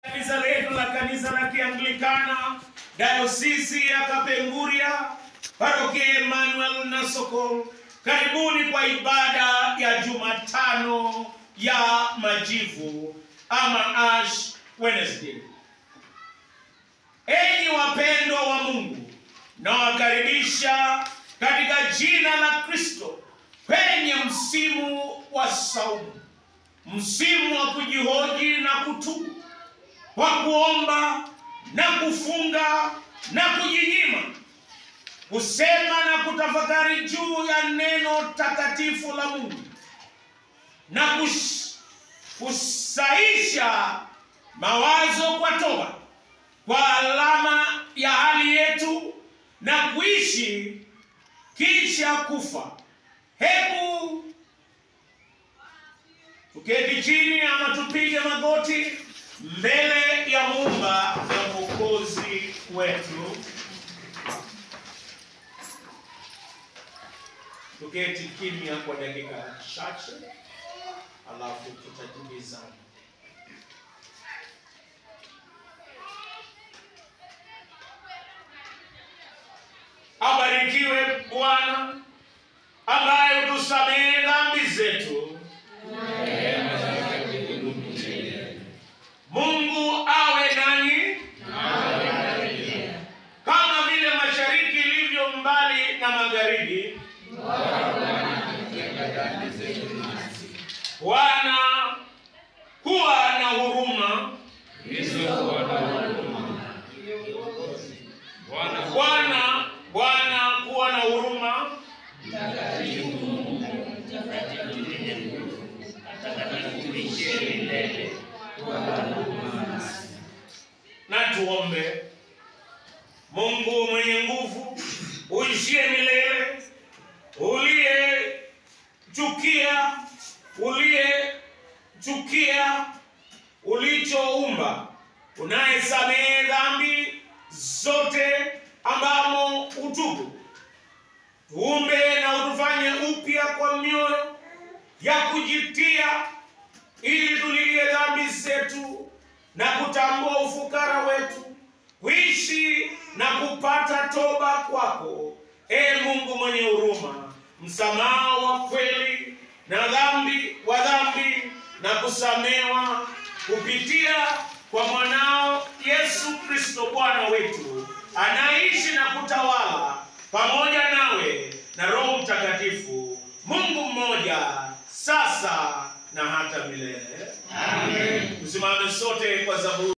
Kanisa letu la kanisa la Kianglikana dayosisi ya Kapenguria parokia Emmanuel na Sokol, karibuni kwa ibada ya Jumatano ya Majivu ama Ash Wednesday. Enyi wapendwa wa Mungu, nawakaribisha katika jina la Kristo kwenye msimu wa saumu, msimu wa kujihoji na kutubu kwa kuomba na kufunga na kujinyima, kusema na kutafakari juu ya neno takatifu la Mungu na kush, kusaisha mawazo kwa toba, kwa alama ya hali yetu na kuishi kisha kufa. Hebu tuketi chini ama tupige magoti mbele ya Muumba na Mwokozi wetu. Tuketi kimya kwa dakika chache, alafu tutajibizana. Abarikiwe Bwana ambaye hutusamehe dhambi zetu. Mungu awe nanyi kama vile mashariki ilivyo mbali na magharibi. Bwana kuwa na huruma. Bwana Bwana kuwa na huruma. Na tuombe. Mungu mwenye nguvu, uishie milele, uliyechukia uliyechukia ulichoumba, unayesamehe dhambi zote ambamo utubu, tuumbe na utufanye upya kwa mioyo ya kujitia, ili tulilie dhambi zetu na kutambua ufukara wetu, kuishi na kupata toba kwako, e Mungu mwenye huruma, msamaha wa kweli na dhambi wa dhambi na kusamewa kupitia kwa mwanao Yesu Kristo Bwana wetu, anaishi na kutawala pamoja nawe na Roho Mtakatifu, Mungu mmoja, sasa na hata milele. Amen. Tusimame sote kwa zaburi.